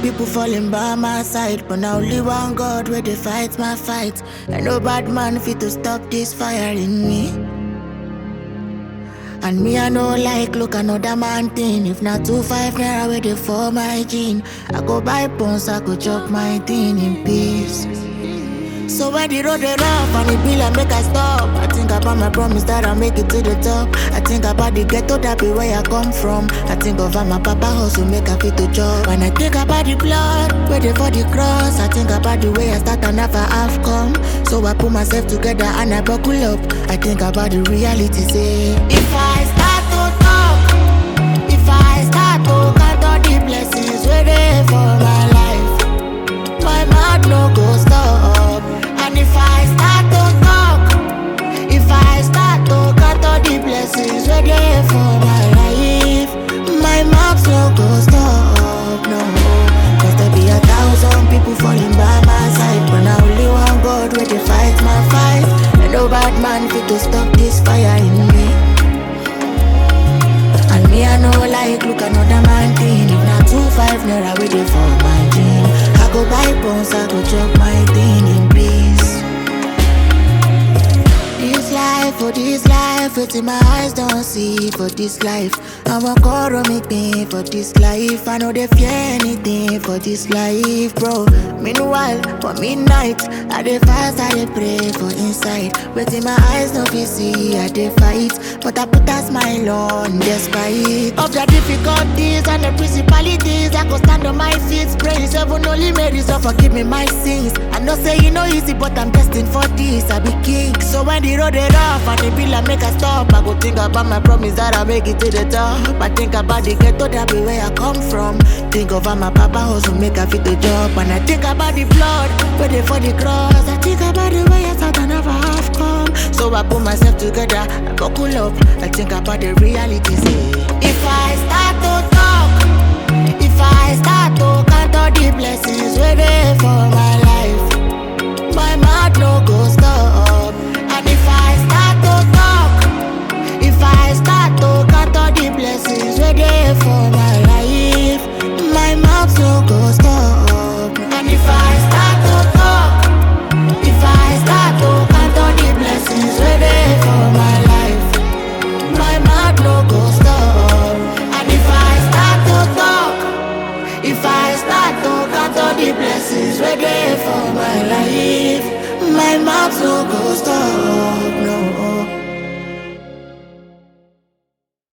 people falling by my side, but now only one God where they fight my fight. And no bad man fit to stop this fire in me. And me I know like look another man thing. If not two five naira where they for my gene, I go buy pons, I go chop my thing in peace. So when the road dey rough and it be like make I stop I think about my promise that I'll make it to the top I think about the ghetto that be where I come from I think of how my papa hustle make I fit to job And I think about the blood where they for the cross I think about the way I start and never have come So I put myself together and I buckle up I think about the reality say If I start to talk If I start to count all the blessings where they for my life my mouth no go stop. And if I start to talk, if I start to count all the blessings where they for my life, my mouth no go stop. No, cause there be a thousand people falling by my side, but now only one God where they fight my fight. And no bad man fit to stop this fire in me. And me I know like look another man thing If not two five naira with it for my dream I go buy bones, I go chop my thing in peace This life, for this life, it's in my eyes don't see for this life I'm a call make me for this life I know they fear anything for this life, bro Meanwhile, for midnight, I dey fast, I dey pray for inside Waiting my eyes no fit see, I dey fight But I put a smile on despite Of the difficulties and the principalities I go stand on my feet, praise heaven only made so forgive me my sins I know say you know easy, but I'm destined for this I be king, so when the road is rough and the bill I make a stop I go think about my promise that I make it to the top I think about the ghetto that be where I come from Think of how my papa hustle make a fit the job And I think about the blood, where they for the cross I think about the way I thought I never have come So I put myself together, I buckle up I think about the reality, say If I start to talk If I start to count all the blessings where they for my life My mouth no go stop And if I start to talk If I start to count all the blessings where they for my life My mouth no go stop And if I start to talk If I start to count all the blessings where they for my life My mouth no go stop And if I start to talk If I start to count all the blessings where they for my life My mouth no go stop